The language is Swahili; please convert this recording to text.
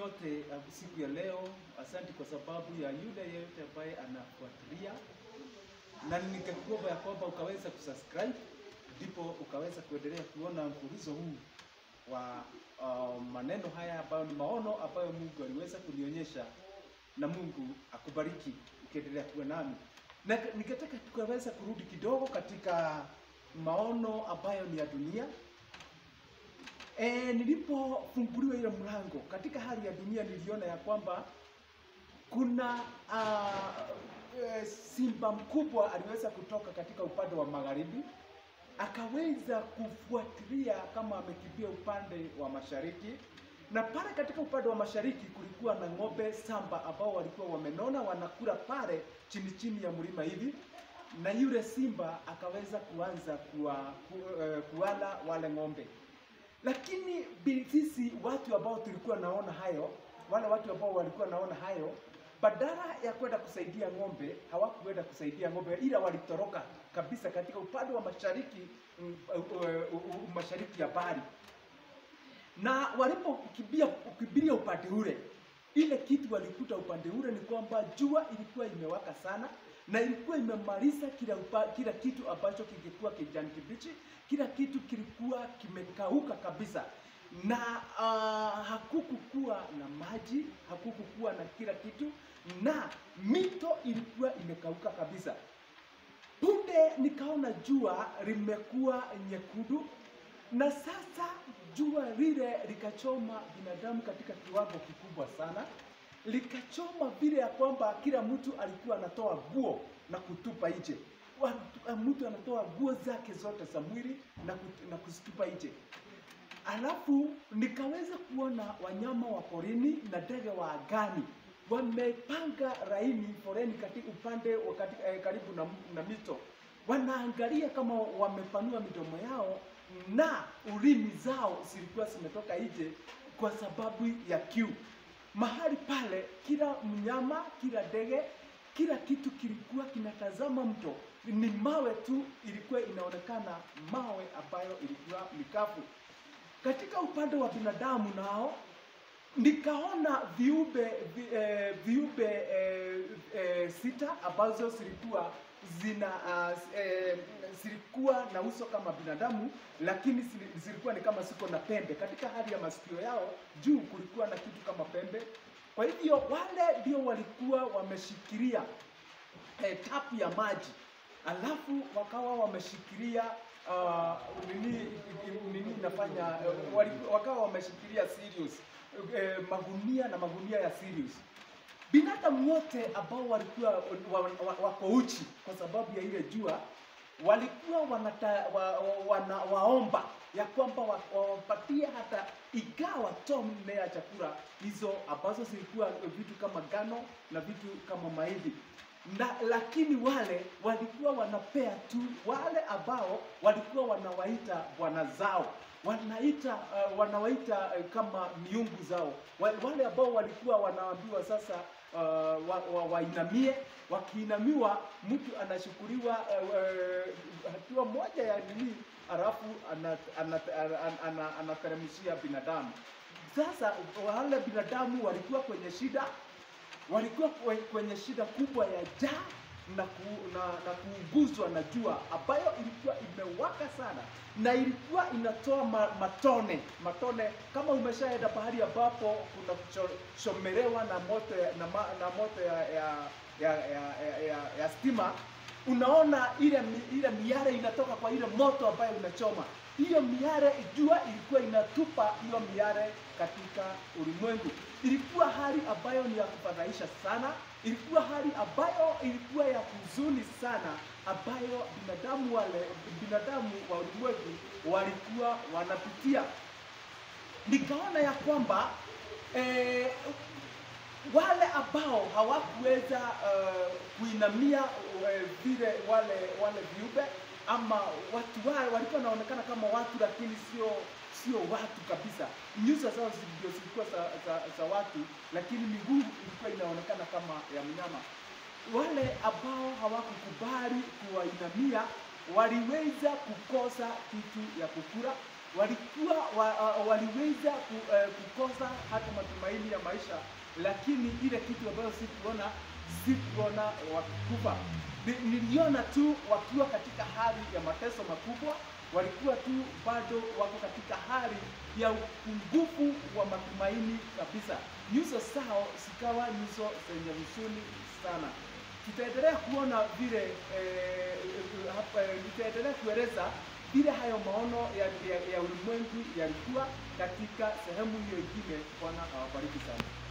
nyote uh, siku ya leo. Asante kwa sababu ya yule yeyote ambaye anafuatilia, na ningekuomba ya kwamba ukaweza kusubscribe, ndipo ukaweza kuendelea kuona mfululizo huu wa uh, maneno haya ambayo ni maono ambayo Mungu aliweza kunionyesha, na Mungu akubariki ukiendelea kuwa nami, na ningetaka tukaweza kurudi kidogo katika maono ambayo ni ya dunia. E, nilipofunguliwa ile mlango katika hali ya dunia niliona ya kwamba kuna uh, e, simba mkubwa aliweza kutoka katika upande wa magharibi akaweza kufuatilia kama amekimbia upande wa mashariki, na pale katika upande wa mashariki kulikuwa na ng'ombe samba ambao walikuwa wamenona wanakula pale chini chini ya mlima hivi, na yule simba akaweza kuanza kuwa, ku, uh, kuwala wale ng'ombe lakini sisi watu ambao tulikuwa naona hayo, wale watu ambao walikuwa naona hayo, badala ya kwenda kusaidia ng'ombe, hawakuenda kusaidia ng'ombe, ila walitoroka kabisa katika upande wa mashariki, mm, uh, uh, uh, mashariki ya bahari, na walipokimbia kukimbilia upande ule, ile kitu walikuta upande ule ni kwamba jua ilikuwa imewaka sana na ilikuwa imemaliza kila upa, kila kitu ambacho kingekuwa kijani kibichi, kila kitu kilikuwa kimekauka kabisa, na uh, hakukukuwa na maji, hakukukuwa na kila kitu, na mito ilikuwa imekauka kabisa. Punde nikaona jua limekuwa nyekundu, na sasa jua lile likachoma binadamu katika kiwango kikubwa sana likachoma vile ya kwamba kila mtu alikuwa anatoa nguo na kutupa nje. Mtu anatoa nguo zake zote za mwili na, kut, na kuzitupa nje. Alafu nikaweza kuona wanyama wa porini na ndege wa angani wamepanga laini foreni katika upande wa katika, eh, karibu na, na mito, wanaangalia kama wamepanua midomo yao na ulimi zao zilikuwa zimetoka nje kwa sababu ya kiu mahali pale, kila mnyama, kila ndege, kila kitu kilikuwa kinatazama mto. Ni mawe tu ilikuwa inaonekana, mawe ambayo ilikuwa mikavu. Katika upande wa binadamu nao nikaona viumbe vi, eh, viumbe eh, eh, sita ambazo zilikuwa zina uh, eh, zilikuwa na uso kama binadamu, lakini zilikuwa ni kama siko na pembe. Katika hali ya masikio yao juu kulikuwa na kitu kama pembe. Kwa hivyo wale ndio walikuwa wameshikilia eh, tapu ya maji, alafu wakawa wameshikilia uh, nini nini inafanya uh, wakawa wameshikilia Sirius eh, magunia na magunia ya Sirius binadamu wote ambao walikuwa wako uchi kwa sababu ya ile jua walikuwa wanata, wa, wa, wana, waomba ya kwamba wawapatie hata igawa tone ya chakula hizo ambazo zilikuwa vitu kama gano na vitu kama mahindi na lakini wale walikuwa wanapea tu wale ambao walikuwa wanawaita bwana zao wanaita uh, wanawaita uh, kama miungu zao wale ambao walikuwa wanaambiwa sasa uh, wainamie wa, wa wakiinamiwa mtu anashukuriwa uh, hatua moja ya nini halafu anateremshia binadamu sasa wale binadamu walikuwa kwenye shida walikuwa kwenye shida kubwa ya njaa na, ku, na, na kuuguzwa na jua ambayo ilikuwa imewaka sana na ilikuwa inatoa ma, matone matone. Kama umeshaenda pahali ambapo kuna kuchomelewa na moto ya, na, ma, na moto ya, ya, ya, ya, ya, ya, ya stima, unaona ile ile miale inatoka kwa ile moto ambayo unachoma hiyo miale, jua ilikuwa inatupa hiyo miale katika ulimwengu. Ilikuwa hali ambayo ni ya kufadhaisha sana, ilikuwa hali ambayo ilikuwa ya huzuni sana, ambayo binadamu wale binadamu wa ulimwengu walikuwa wanapitia. Nikaona ya kwamba eh, wale ambao hawakuweza uh, kuinamia vile uh, wale wale viumbe ama watu wale walikuwa wanaonekana kama watu lakini sio sio watu kabisa. Nyuso zao ndio zilikuwa za, za, za watu, lakini miguu ilikuwa inaonekana kama ya mnyama. Wale ambao hawakukubali kuwainamia waliweza kukosa kitu ya kukula, walikuwa wa, uh, waliweza ku, uh, kukosa hata matumaini ya maisha, lakini ile kitu ambayo sikuona sikuona wakikufa. Ni- Niliona tu wakiwa katika hali ya mateso makubwa, walikuwa tu bado wako katika hali ya upungufu wa matumaini kabisa. Nyuso zao zikawa nyuso zenye huzuni sana. Tutaendelea kuona vile eh, eh, hapa, eh, nitaendelea kueleza vile hayo maono ya, ya, ya ulimwengu yalikuwa katika sehemu hiyo ingine. Bwana awabariki sana.